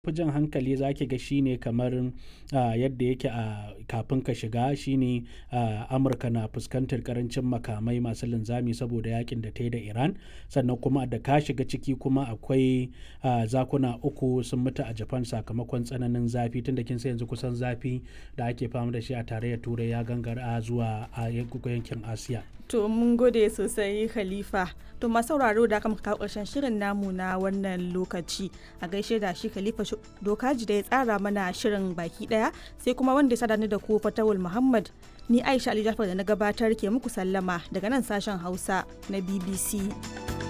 fi jan hankali za ki ga shine kamar uh, yadda yake a uh, kafin ka shiga shine uh, amurka na fuskantar karancin makamai masu linzami saboda yakin da ta yi da iran sannan kuma da ka shiga ciki kuma akwai zakuna uku sun mutu a japan sakamakon tsananin zafi tun da kin sai yanzu kusan zafi da ake fama da shi a tarayyar turai ya gangara zuwa a yankin asiya to mun gode sosai khalifa to masu sauraro da aka kawo karshen shirin namu na wannan lokaci a gaishe da shi khalifa dokaji da ya tsara mana shirin baki daya sai kuma wanda ya sada ni da ku fatawul muhammad ni aisha ali jafar da na gabatar ke muku sallama daga nan sashen hausa na bbc